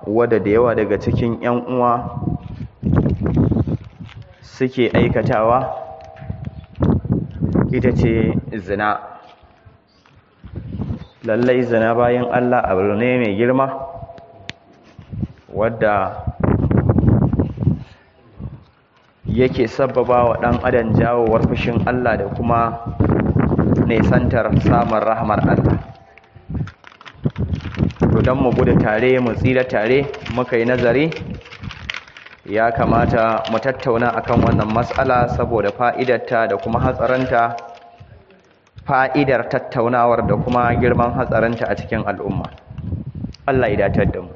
wadda da yawa daga cikin 'yan uwa suke aikatawa ita ce zina lallai zina bayan Allah abu ne mai girma wadda yake sababa wa ɗan adam jawowar fushin Allah da kuma nesantar samun rahmar Allah to don mu gudu tare mu tsira tare muka yi nazari ya kamata mu tattauna akan wannan matsala saboda fa'idarta da kuma hatsaranta fa'idar tattaunawar da kuma girman hatsaranta a cikin al'umma Allah ya datar da mu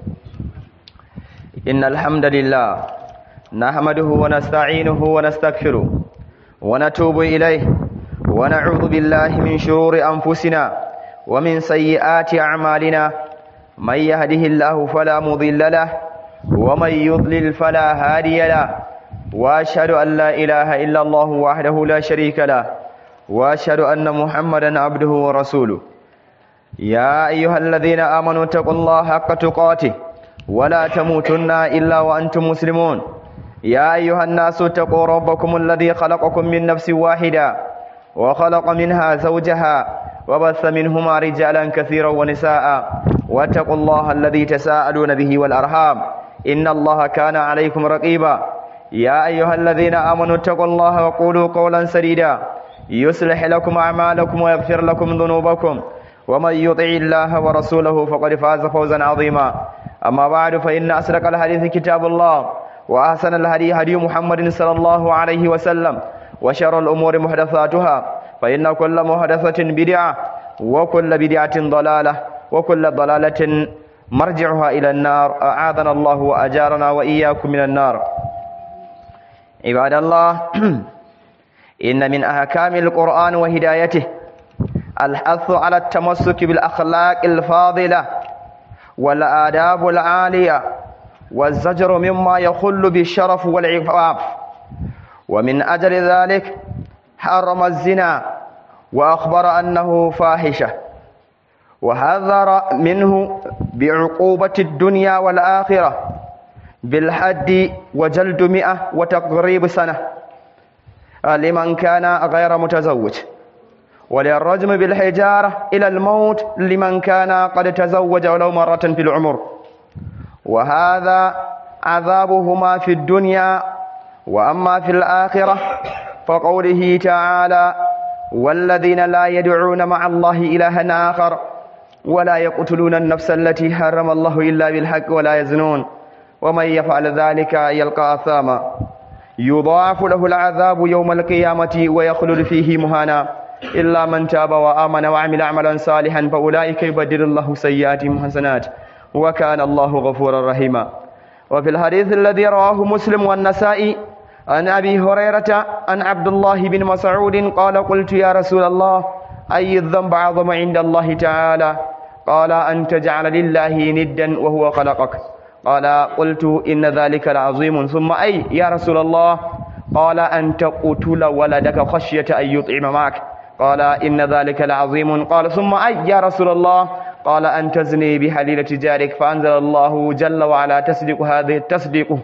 innal hamdalillah نحمده ونستعينه ونستغفره ونتوب إليه ونعوذ بالله من شرور أنفسنا ومن سيئات أعمالنا من يهده الله فلا مضل له ومن يضلل فلا هادي له وأشهد أن لا إله إلا الله وحده لا شريك له وأشهد أن محمدا عبده ورسوله يا أيها الذين آمنوا اتقوا الله حق تقاته ولا تموتن إلا وأنتم مسلمون يا أيها الناس اتقوا ربكم الذي خلقكم من نفس واحدة وخلق منها زوجها وبث منهما رجالا كثيرا ونساء واتقوا الله الذي تساءلون به والأرحام إن الله كان عليكم رقيبا يا أيها الذين آمنوا اتقوا الله وقولوا قولا سديدا يصلح لكم أعمالكم ويغفر لكم ذنوبكم ومن يطع الله ورسوله فقد فاز فوزا عظيما أما بعد فإن أصدق الحديث كتاب الله وأحسن الهدي هدي محمد صلى الله عليه وسلم وشر الأمور محدثاتها فإن كل محدثة بدعة وكل بدعة ضلالة وكل ضلالة مرجعها إلى النار أعاذنا الله وأجارنا وإياكم من النار عباد الله إن من أحكام القرآن وهدايته الحث على التمسك بالأخلاق الفاضلة والآداب العالية والزجر مما يخل بالشرف والعفاف ومن أجل ذلك حرم الزنا وأخبر أنه فاحشة وحذر منه بعقوبة الدنيا والآخرة بالحد وجلد مئة وتقريب سنة لمن كان غير متزوج وللرجم بالحجارة إلى الموت لمن كان قد تزوج ولو مرة في العمر وهذا عذابهما في الدنيا وأما في الآخرة فقوله تعالى والذين لا يدعون مع الله إلها آخر ولا يقتلون النفس التي حرم الله إلا بالحق ولا يزنون ومن يفعل ذلك يلقى أثاما يضاعف له العذاب يوم القيامة ويخلد فيه مهانا إلا من تاب وآمن وعمل عملا صالحا فأولئك يبدل الله سيئاتهم حسنات وكان الله غفورا رحيما وفي الحديث الذي رواه مسلم والنسائي عن أبي هريرة عن عبد الله بن مسعود قال قلت يا رسول الله أي الذنب أعظم عند الله تعالى قال أن تجعل لله ندا وهو خلقك قال قلت إن ذلك لعظيم ثم أي يا رسول الله قال أن تقتل ولدك خشية أن يطعم معك قال إن ذلك لعظيم قال ثم أي يا رسول الله قال أن تزني بحليلة جارك فأنزل الله جل وعلا تصديق هذه التصديق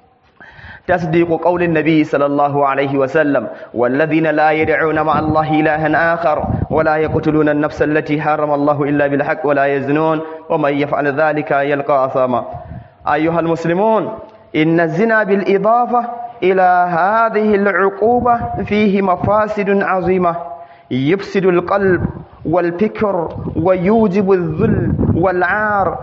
تصديق قول النبي صلى الله عليه وسلم والذين لا يدعون مع الله إلها آخر ولا يقتلون النفس التي حرم الله إلا بالحق ولا يزنون ومن يفعل ذلك يلقى أثاما أيها المسلمون إن الزنا بالإضافة إلى هذه العقوبة فيه مفاسد عظيمة يفسد القلب والفكر ويوجب الذل والعار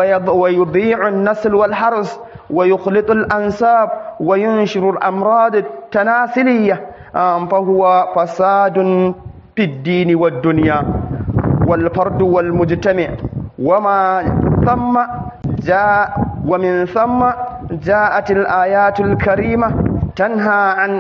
ويضيع النسل والحرس ويخلط الأنساب وينشر الأمراض التناسلية فهو فساد في الدين والدنيا والفرد والمجتمع وما ثم جاء ومن ثم جاءت الآيات الكريمة تنهى عن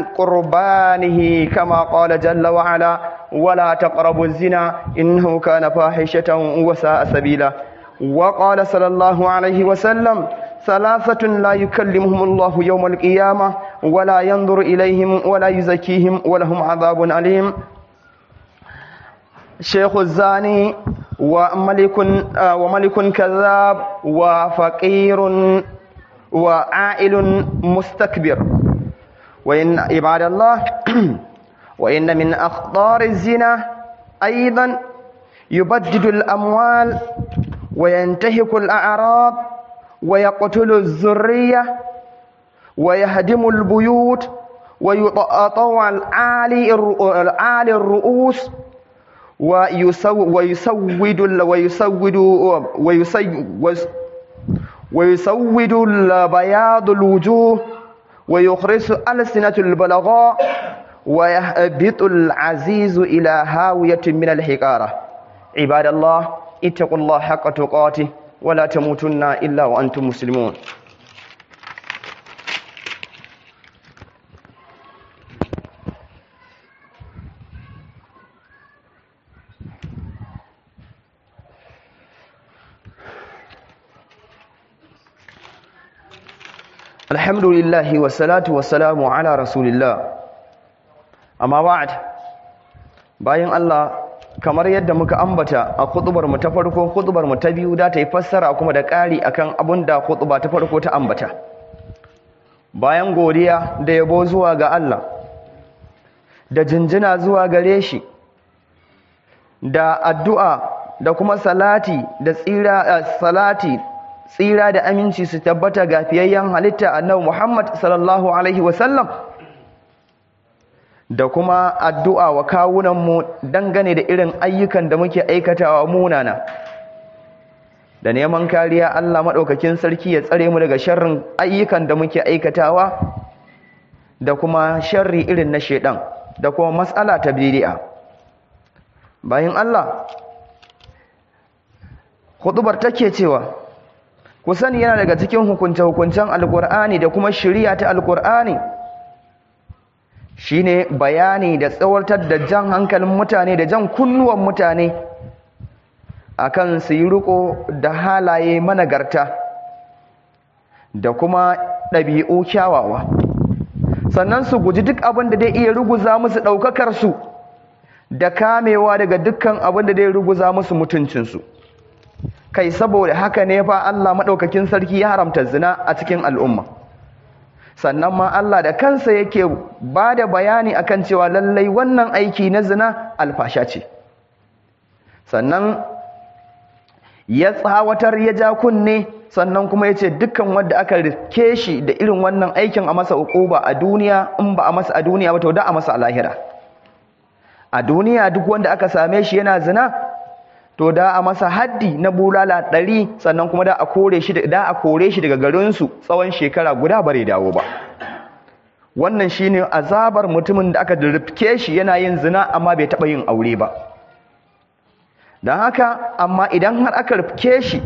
قربانه كما قال جل وعلا ولا تقربوا الزنا إنه كان فاحشة وساء سبيلا وقال صلى الله عليه وسلم ثلاثة لا يكلمهم الله يوم القيامة ولا ينظر إليهم ولا يزكيهم ولهم عذاب أليم شيخ الزاني وملك وملك كذاب وفقير وعائل مستكبر وإن عباد الله وإن من أخطار الزنا أيضا يبدد الأموال وينتهك الأعراض ويقتل الذرية ويهدم البيوت ويطوع العالي العالي الرؤوس ويسود ويسود ويسود ويسود البياض الوجوه ويخرس ألسنة البلغاء ويهبط العزيز إلى هاوية من الحقارة عباد الله اتقوا الله حق تقاته ولا تموتن إلا وأنتم مسلمون الحمد لله والصلاة والسلام على رسول الله amma ba'd bayan Allah kamar yadda muka ambata a khutbar mu ta farko khutbar mu ta biyu da ta yi fassara kuma da ƙari akan abun da khutba ta farko ta ambata bayan godiya da yabo zuwa ga Allah da jinjina zuwa gare shi da addu'a da kuma salati da tsira salati tsira da aminci su tabbata ga fiyayyen halitta annabi Muhammad sallallahu alaihi wasallam da kuma addu'a wa kawunanmu dangane da irin ayyukan da muke aikatawa munana da neman kariya Allah maɗaukakin sarki ya tsare mu daga sharrin ayyukan da muke aikatawa da kuma sharri irin na shaidan da kuma matsala ta bidi'a bayan Allah hudubar take cewa ku sani yana daga cikin hukunce-hukuncen alkur'ani da kuma shiriya ta alkur'ani shine bayani da tsawartar da jan hankalin mutane da jan kunnuwan mutane akan su yi riko da halaye managarta da kuma ɗabi'u kyawawa sannan su guji duk abin da zai iya ruguza musu ɗaukakar su da kamewa daga dukkan abin da zai ruguza musu mutuncinsu kai saboda haka ne fa Allah maɗaukakin sarki ya haramta zina a cikin al'umma sannan ma Allah da kansa yake ba da bayani akan cewa lallai wannan aiki na zina alfasha ce sannan ya tsawatar ya ja kunne sannan kuma ya ce dukkan wanda aka rike shi da irin wannan aikin a masa uquba a duniya in ba a masa a duniya ba to da a masa a lahira a duniya duk wanda aka same shi yana zina to da a masa haddi na bulala ɗari sannan kuma da a kore shi da a kore shi daga garinsu tsawon shekara guda bare dawo ba wannan shine azabar mutumin da aka rifke shi yana yin zina amma bai taɓa yin aure ba don haka amma idan har aka rifke shi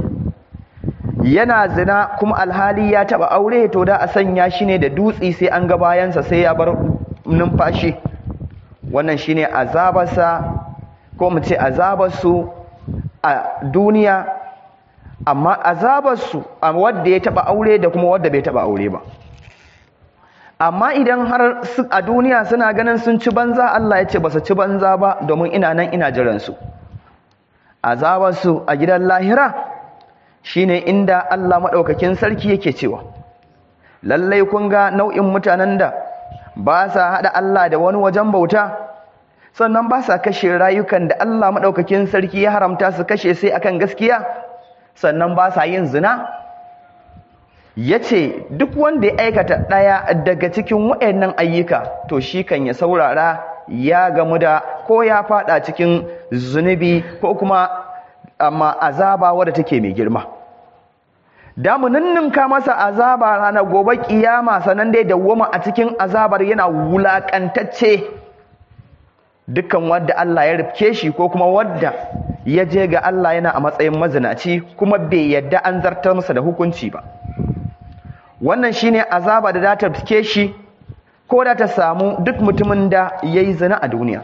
yana zina kuma alhali ya taɓa aure to da a sanya shi ne da dutsi sai an ga bayansa sai ya bar numfashi wannan shine azabarsa ko mu ce azabarsu a duniya amma azabarsu a wadda ya taba aure da kuma wadda bai taba aure ba amma idan har a duniya suna ganin sun ci banza Allah ya ce ba su ci banza ba domin ina nan ina jiransu azabarsu a gidan lahira shine inda Allah maɗaukakin sarki yake cewa lallai kun ga nau'in mutanen da ba sa haɗa Allah da wani wajen bauta sannan ba sa kashe rayukan da Allah maɗaukakin sarki ya haramta su kashe sai akan gaskiya sannan ba sa yin zina ya ce duk wanda ya aikata ɗaya daga cikin waɗannan ayyuka to shi kan ya saurara ya gamu da ko ya faɗa cikin zunubi ko kuma amma azaba wadda take mai girma da mu ninninka masa azaba ranar gobe kiyama sanan dai dawwama a cikin azabar yana wulakantacce dukkan wadda Allah ya rifke shi ko kuma wadda ya je ga Allah yana a matsayin mazinaci kuma bai yadda an zartar masa da hukunci ba wannan shine azaba da za ta rifke shi ko da ta samu duk mutumin da ya yi zina a duniya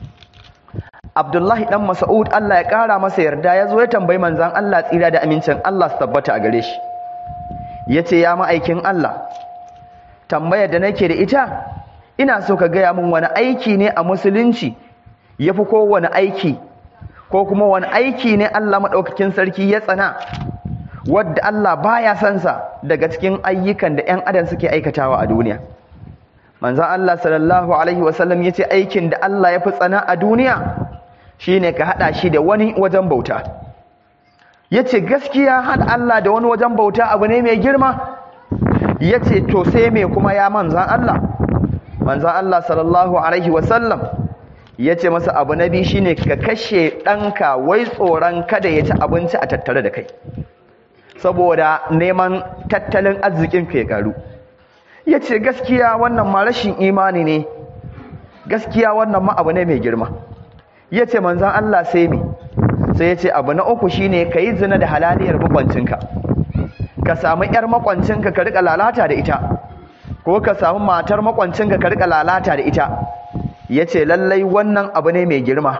Abdullahi dan Mas'ud Allah ya kara masa yarda ya zo ya tambayi manzon Allah tsira da amincin Allah su tabbata a gare shi yace ya ma'aikin Allah tambayar da nake da ita ina so ka gaya min wani aiki ne a musulunci yafi kowane aiki ko kuma wani aiki ne Allah maɗaukakin sarki ya tsana wadda Allah baya son sa daga cikin ayyukan da 'yan adam suke aikatawa a duniya manzon Allah sallallahu alaihi wasallam yace aikin da Allah ya fi tsana a duniya shine ka hada shi da wani wajen bauta yace gaskiya hada Allah da wani wajen bauta abu ne mai girma yace to sai me kuma ya manzon Allah manzon Allah sallallahu alaihi wasallam yace masa abu nabi shine ka kashe danka wai tsoron kada ya ci abinci a tattare da kai saboda neman tattalin arzikin ka ya karu ya ce gaskiya wannan ma rashin imani ne gaskiya wannan ma abu ne mai girma ya ce manzan Allah sai me sai ya ce abu na uku shine ka yi zina da halaliyar makwancinka ka samu 'yar makwancinka ka rika lalata da ita ko ka samu matar makwancinka ka rika lalata da ita ya ce lallai wannan abu ne mai girma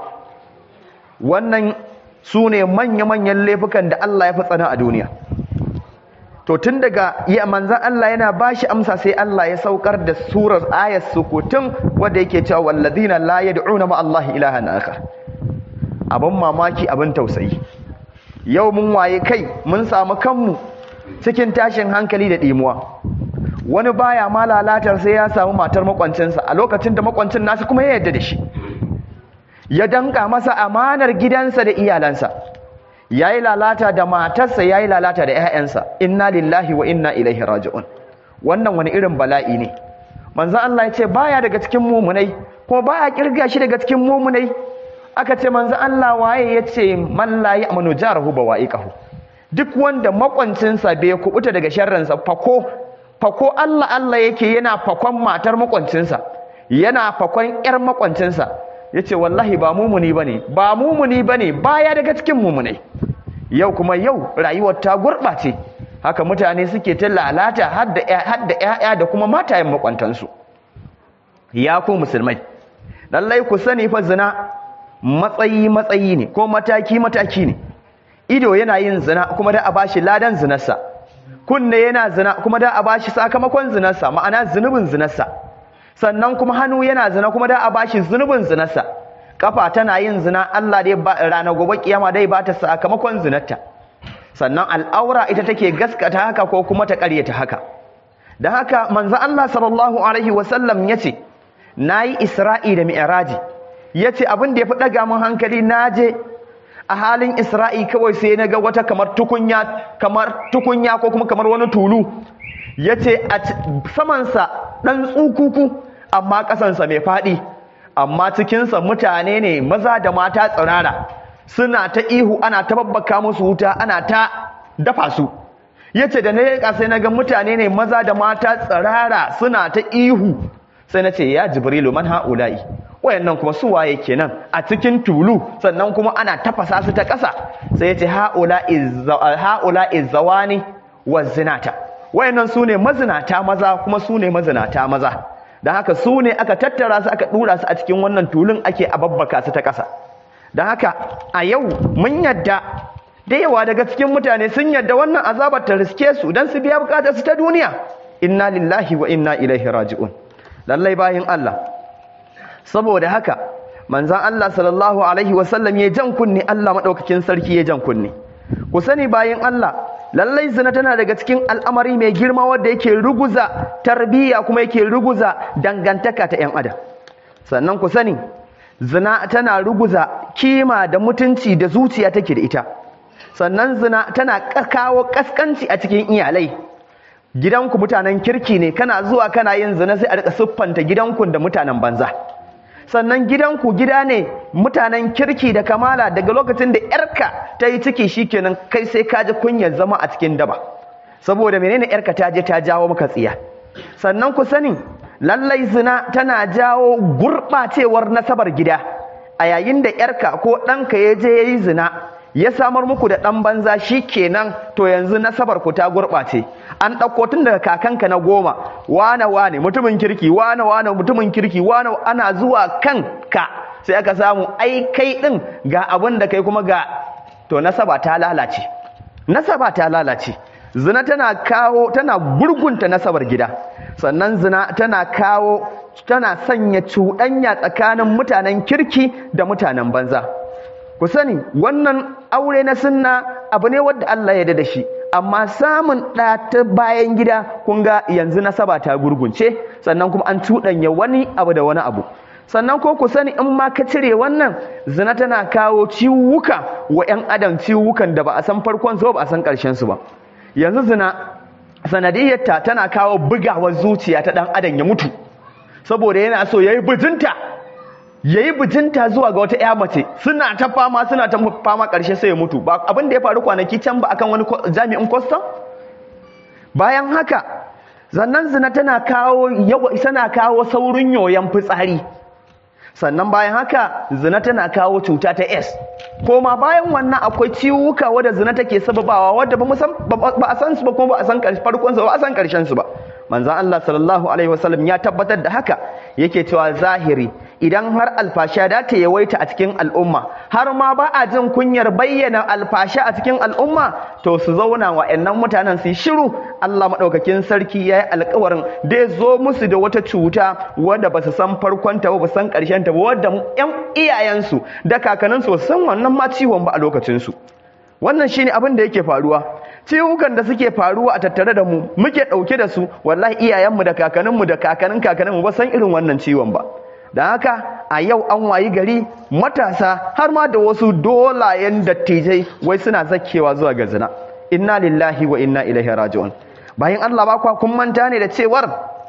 wannan su ne manya-manyan laifukan da Allah ya fi tsana a duniya to tun daga ya manzan Allah yana bashi amsa sai Allah ya saukar da surar ayat sukutun wanda yake cewa walladina la yad'una ma Allah ilahan akhar abin mamaki abin tausayi yau mun waye kai mun samu kanmu cikin tashin hankali da dimuwa wani baya ma lalatar sai ya samu matar makwancinsa a lokacin da makwancin nasu kuma ya yarda da shi ya danka masa amanar gidansa da iyalansa yayi lalata da matarsa yayi lalata da ƴaƴansa inna lillahi wa inna ilaihi raji'un wannan wani irin bala'i ne manzo Allah ya ce baya daga cikin mumunai ko baya kirga shi daga cikin mumunai aka ce manzo Allah waye yace man la ya'manu jarahu bawa'iqahu duk wanda makwancinsa bai kubuta daga sharransa fako fako Allah Allah yake yana fakon matar makwancinsa yana fakon ƴar makwancinsa yace wallahi ba mumuni bane ba mumuni bane baya daga cikin mumunai yau kuma yau rayuwar ta gurɓace haka mutane suke ta lalata har da ƴaƴa da kuma matayen makwantansu ya ku musulmai lallai ku sani fa zina matsayi matsayi ne ko mataki mataki ne ido yana yin zina kuma da a bashi ladan zinarsa kunne yana zina kuma da a bashi sakamakon zinarsa ma'ana zunubin zinarsa sannan kuma hannu yana zina kuma da a bashi zunubin zinarsa kafa tana yin zina Allah dai ba rana gobe kiyama dai ba ta sakamakon zinarta sannan al'aura ita take gaskata haka ko kuma ta ƙaryata haka dan haka manzo Allah sallallahu alaihi wasallam yace nayi Isra'i da Mi'raji yace abin da yafi daga mun hankali naje a halin Isra'i kawai sai naga wata kamar tukunya kamar tukunya ko kuma kamar wani tulu yace a saman sa dan tsukuku amma kasansa mai fadi amma cikinsa mutane ne maza da mata tsirara suna ta ihu ana ta babbaka musu wuta ana ta dafa su yace da na leƙa sai na ga mutane ne maza da mata tsirara suna ta ihu sai na ce ya jibrilu man ha'ula'i wayannan kuma su waye kenan a cikin tulu sannan kuma ana tafasa su ta ƙasa sai ya ce ha'ula'i zawani wa zinata wayannan su ne mazinata maza kuma su ne mazinata maza don haka su ne aka tattara su aka dura su a cikin wannan tulun ake ababbaka su ta ƙasa don haka a yau mun yadda da yawa daga cikin mutane sun yadda wannan azabar ta riske su don su biya bukatar su ta duniya inna lillahi wa inna ilaihi raji'un lallai bayin Allah saboda haka manzon Allah sallallahu alaihi wasallam ya jan kunni Allah madaukakin sarki ya jan kunni ku sani bayin Allah lallai zina tana daga cikin al'amari mai girma wanda yake ruguza tarbiyya kuma yake ruguza dangantaka ta 'yan adam sannan ku sani zina tana ruguza kima da mutunci da zuciya take da ita sannan zina tana kawo kaskanci a cikin iyalai gidanku mutanen kirki ne kana zuwa kana yin zina sai a rika siffanta gidanku da mutanen banza sannan gidanku gida ne mutanen kirki da kamala daga lokacin da yarka ta yi ciki shikenan kai sai ka ji kunyar zama a cikin daba saboda menene yarka ta je ta jawo maka tsiya sannan ku sani lallai zina tana jawo gurɓacewar nasabar gida a yayin da yarka ko ɗanka ya je ya yi zina ya samar muku da ɗan banza shi kenan to yanzu nasabar ku ta gurɓace an ɗauko tun daga kakanka na goma wane wane mutumin kirki wane wane mutumin kirki wane ana zuwa kan ka sai aka samu ai kai ɗin ga abin da kai kuma ga to nasaba ta lalace nasaba ta lalace zina tana kawo tana gurgunta nasabar gida sannan zina tana kawo tana sanya cuɗanya tsakanin mutanen kirki da mutanen banza ku sani wannan aure na sunna abu ne wanda Allah ya da shi amma samun ɗa ta bayan gida kun ga yanzu nasaba ta gurgunce sannan kuma an cuɗanya wani abu da wani abu sannan ko ku sani in ma ka cire wannan zina tana kawo ciwuka wa 'yan adam ciwukan da ba a san farkon su ba a san ƙarshen su ba yanzu zina sanadiyyarta tana kawo bugawar zuciya ta ɗan adam ya mutu saboda yana so ya yi bijinta ya yi bijinta zuwa ga wata 'ya mace suna ta fama suna ta fama ƙarshe sai ya mutu ba abin da ya faru kwanaki can ba akan wani jami'in kwastam bayan haka zannan zina tana kawo yawa tana kawo saurin yoyon fitsari sannan bayan haka zina tana kawo cuta ta S koma bayan wannan akwai ciwuka wadda zina take sababawa wadda ba a san su ba kuma ba a san farkon su ba a san karshen su ba manzon Allah sallallahu alaihi wasallam ya tabbatar da haka yake cewa zahiri idan har alfasha da ta yawaita a cikin al'umma har ma ba a jin kunyar bayyana alfasha a cikin al'umma to su zauna wa ƴannan mutanen su shiru Allah madaukakin sarki ya yi alƙawarin da ya zo musu da wata cuta wadda ba su san farkon ta ba ba san ƙarshen ta ba wadda ƴan iyayensu da kakanninsu ba su san wannan ma ciwon ba a lokacin su wannan shine abin da yake faruwa ciwukan da suke faruwa a tattare da mu muke ɗauke da su wallahi iyayenmu da kakanninmu da kakannin kakanninmu ba san irin wannan ciwon ba da haka a yau an wayi gari matasa har ma da wasu dolayen dattijai wai suna zakewa zuwa ga zina inna lillahi wa inna ilaihi raji'un bayan Allah ba kwa kun manta ne da cewar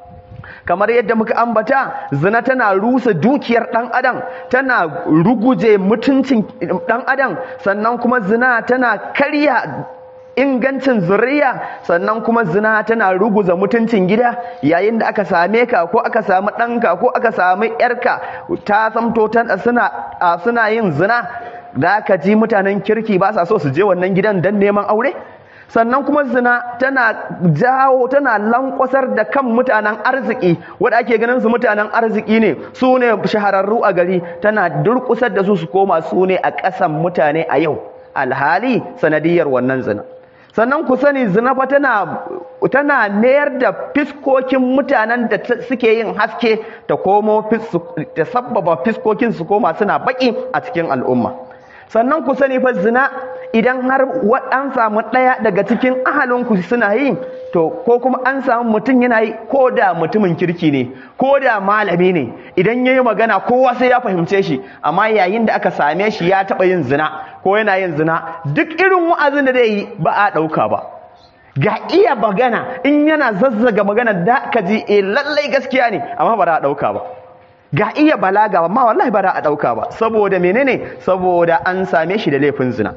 kamar yadda muka ambata zina tana rusa dukiyar dan adam tana ruguje mutuncin dan adam sannan kuma zina tana karya ingancin zuriya sannan kuma zina tana ruguza mutuncin gida yayin da aka same ka ko aka samu ɗanka ko aka samu ƴarka ta zamto suna suna yin zina da aka ji mutanen kirki ba sa so su je wannan gidan don neman aure sannan kuma zina tana jawo tana lankwasar da kan mutanen arziki wanda ake ganin su mutanen arziki ne su ne shahararru a gari tana durkusar da su su koma su ne a ƙasan mutane a yau alhali sanadiyar wannan zina sannan ku sani zina fa tana tana mayar da fiskokin mutanen da suke yin haske ta komo ta sabbaba fiskokin su koma suna baki a cikin al'umma sannan ku sani fa zina idan har an samu ɗaya daga cikin ahalinku suna yi to ko kuma an samu mutum yana yi ko da mutumin kirki ne ko da malami ne idan ya yi magana kowa sai ya fahimce shi amma yayin da aka same shi ya taɓa yin zina ko yana yin zina duk irin wa'azin da zai yi ba a ɗauka ba ga iya magana in yana zazzaga magana da ka ji eh lallai gaskiya ne amma ba za a ɗauka ba ga iya balaga amma wallahi ba za a ɗauka ba saboda menene saboda an same shi da laifin zina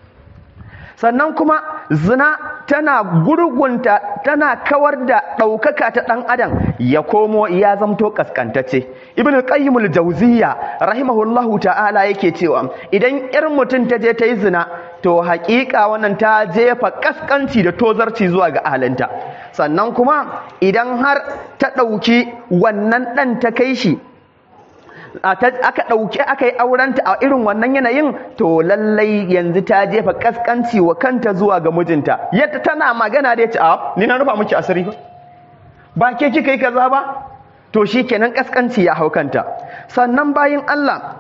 sannan kuma zina tana gurgunta tana kawar da ɗaukaka ta ɗan adam ya komo ya zamto ƙasƙantacce ibn qayyimul jawziyya rahimahullahu ta'ala yake cewa idan ƴar mutum ta je ta yi zina to haƙiƙa wannan ta jefa ƙasƙanci da tozarci zuwa ga ahalinta sannan kuma idan har ta ɗauki wannan ɗan ta kai shi aka ɗauki aka yi aurenta a irin wannan yanayin to lallai yanzu ta jefa kaskanci wa kanta zuwa ga mijinta yadda tana magana da ya ce a ni na rufa miki asiri ba ba ke kika yi kaza ba to shi kenan kaskanci ya hau kanta sannan bayan Allah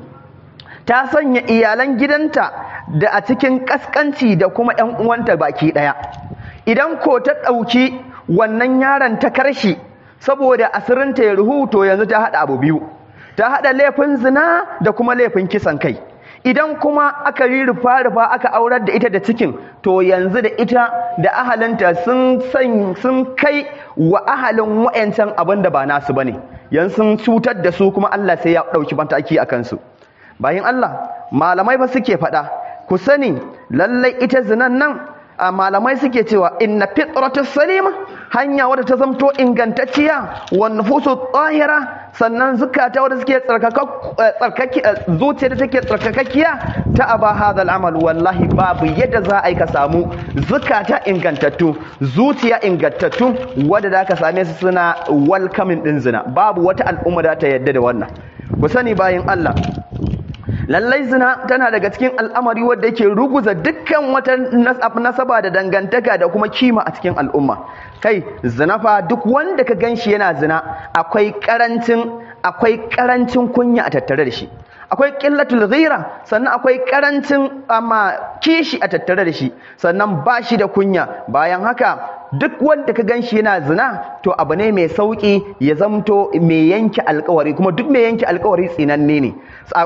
ta sanya iyalan gidanta da a cikin kaskanci da kuma ƴan uwanta baki ɗaya idan ko ta ɗauki wannan yaron ta karshi saboda asirinta ya ruhu to yanzu ta haɗa abu biyu ta haɗa laifin zina da kuma laifin kisan kai idan kuma aka yi rufa-rufa aka aurar da ita da cikin to yanzu da ita da ahalinta sun sun kai wa ahalin wa'yancan abin da ba nasu bane yanzu sun cutar da su kuma Allah sai ya ɗauki mataki a kansu bayan Allah malamai ba suke faɗa ku sani lallai ita zinan nan a malamai suke cewa inna fitratus salima hanya wadda ta zamto ingantacciya wa nufusu tsahira sannan zukata wadda suke tsarkaki zuciya da take tsarkakakkiya ta aba hadal amal wallahi babu yadda za a yi ka samu zukata ingantattu zuciya ingantattu wadda za ka same su suna welcoming din zina babu wata al'umma da ta yadda da wannan ku sani bayan Allah lallai zina tana daga cikin al'amari wadda yake ruguza dukkan wata nasaba da dangantaka da kuma kima a cikin al'umma kai zina fa duk wanda ka ganshi yana zina akwai karancin akwai karancin kunya a tattare da shi akwai ƙillatul ghira sannan akwai ƙarancin amma kishi a tattare da shi sannan ba shi da kunya bayan haka duk wanda ka gan shi yana zina to abu ne mai sauƙi ya zamto mai yanke alkawari kuma duk mai yanke alkawari tsinanne ne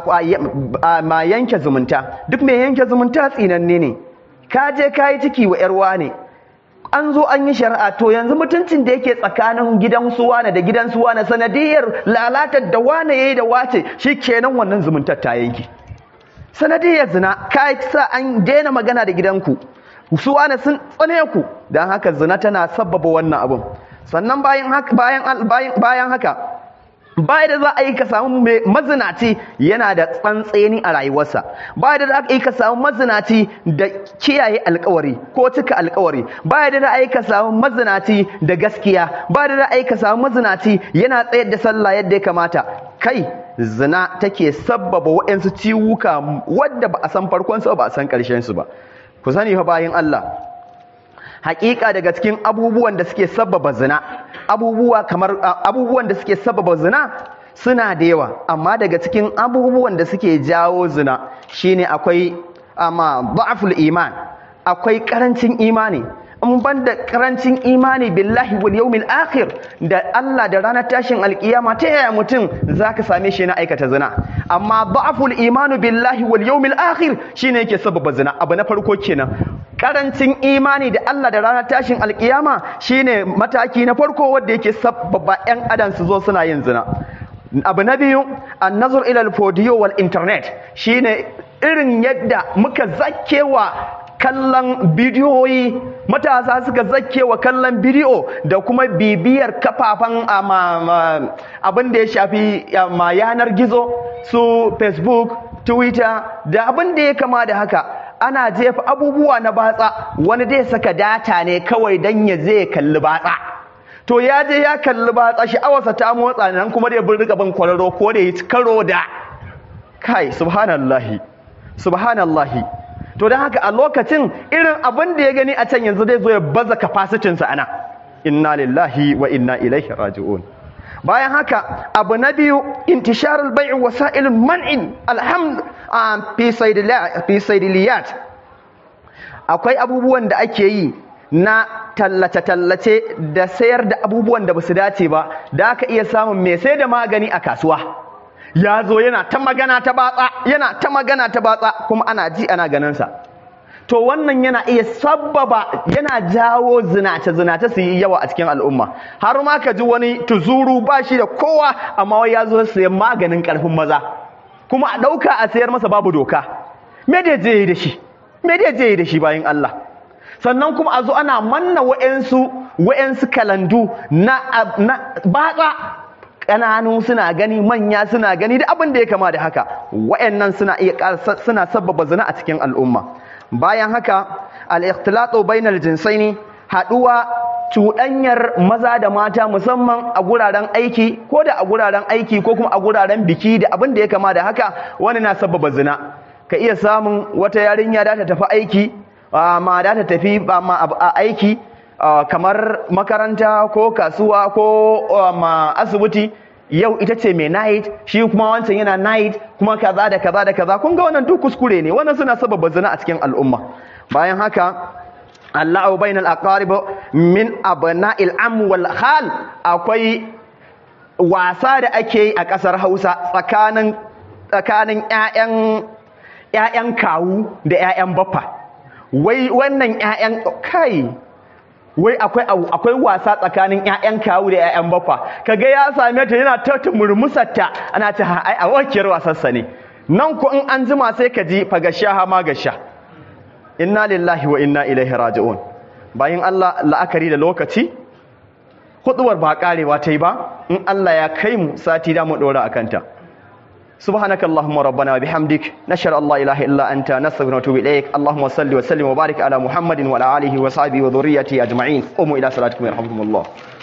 ma yanke zumunta duk mai yanke zumunta tsinanne ne ka je ka yi ciki wa ‘yarwa ne an zo an yi shari'a to yanzu mutuncin da yake tsakanin gidan suwana da gidan suwana sanadiyar lalatar da wane yayi da wace shi kenan wannan zumuntar ta yanki sanadiyar zina ka sa an daina magana da gidanku suwana sun tsane ku don haka zina tana sabbaba wannan abun sannan bayan haka bayan bayan haka ba da za a yi ka samu mazinaci yana da tsantseni a rayuwarsa ba da za a yi ka samu mazinaci da kiyaye alkawari ko cika alkawari ba da za a yi ka samu mazinaci da gaskiya ba da za a yi ka samu mazinaci yana tsayar da sallah yadda ya kamata kai zina take sabbaba waɗansu ciwuka wadda ba a san farkon su ba a san ƙarshen su ba ku sani fa bayan Allah hakika daga cikin abubuwan da suke sababa zina abubuwa kamar abubuwan da suke sababa zina suna da yawa amma daga cikin abubuwan da suke jawo zina shine akwai amma da'ful iman akwai karancin imani in banda karancin imani billahi wal yawmil akhir da Allah da ranar tashin alkiyama ta yaya mutum zaka same shi na aikata zina amma da'ful imanu billahi wal yawmil akhir shine yake sababa zina abu na farko kenan karancin imani da Allah da ranar tashin alkiyama shine mataki na farko wanda yake sababa yan adam su zo suna yin zina abu na biyu annazur ila al wal internet shine irin yadda muka zakewa kallon bidiyoyi matasa suka zake wa kallon bidiyo da kuma bibiyar kafafen abin da ya shafi ma yanar gizo su facebook twitter da abin da ya kama da haka ana jefa abubuwa na batsa wani dai saka data ne kawai don ya zai kalli batsa to ya je ya kalli batsa sha'awarsa ta motsa nan kuma dai bin rika bin kwararo ko da ya karo da kai subhanallahi subhanallahi to don haka a lokacin irin abin da ya gani a can yanzu zai zo ya baza kafasitinsa ana inna lillahi wa inna ilaihi raji'un bayan haka abu na biyu intisharul bai'i wasa'ilun man'in alhamd fi saidiliyat akwai abubuwan da ake yi na tallace-tallace da sayar da abubuwan da ba su dace ba da aka iya samun mai sai da magani a kasuwa ya zo yana ta magana ta batsa yana ta magana ta batsa kuma ana ji ana ganinsa to wannan yana iya sabbaba yana jawo zinace zinace su yi yawa a cikin al'umma har ma ka ji wani tuzuru ba shi da kowa amma wai ya zo sayan maganin karfin maza kuma a ɗauka a sayar masa babu doka me da je yi da shi me da je yi da shi bayan Allah sannan kuma a zo ana manna wa'ensu wa'ensu kalandu na batsa ƙananu suna gani manya suna gani da abin da ya kama da haka wa'annan suna iya suna sabbaba zina a cikin al'umma bayan haka al-ikhtilatu bainal jinsaini haduwa cuɗanyar maza da mata musamman a guraren aiki ko da a guraren aiki ko kuma a guraren biki da abin da ya kama da haka wani na sabbaba zina ka iya samun wata yarinya da ta tafi aiki ma da ta tafi a aiki kamar makaranta ko kasuwa ko asibiti yau ita ce mai night shi kuma wancan yana night kuma kaza da kaza da kaza kun ga wannan duk kuskure ne wannan suna sababa zina a cikin al'umma bayan haka Allahu bainal aqarib min abna'il am wal khal akwai wasa da ake yi a kasar Hausa tsakanin tsakanin ƴaƴan ƴaƴan kawu da ƴaƴan baffa wai wannan ƴaƴan kai wai akwai akwai wasa tsakanin ƴaƴan kawu da ƴaƴan baffa kaga ya same ta yana ta murmusarta ana ta ai a wakiyar wasarsa ne nan ko in an jima sai ka ji fagashaha ma gasha inna lillahi wa inna ilaihi raji'un bayan Allah la'akari da lokaci huduwar ba karewa ta yi ba in Allah ya kai mu sati da mu dora akan ta سبحانك اللهم ربنا وبحمدك نشهد الله اله الا انت نستغفرك ونتوب اليك اللهم صل وسلم وبارك على محمد وعلى اله وصحبه وذريته اجمعين قوموا الى صلاتكم يرحمكم الله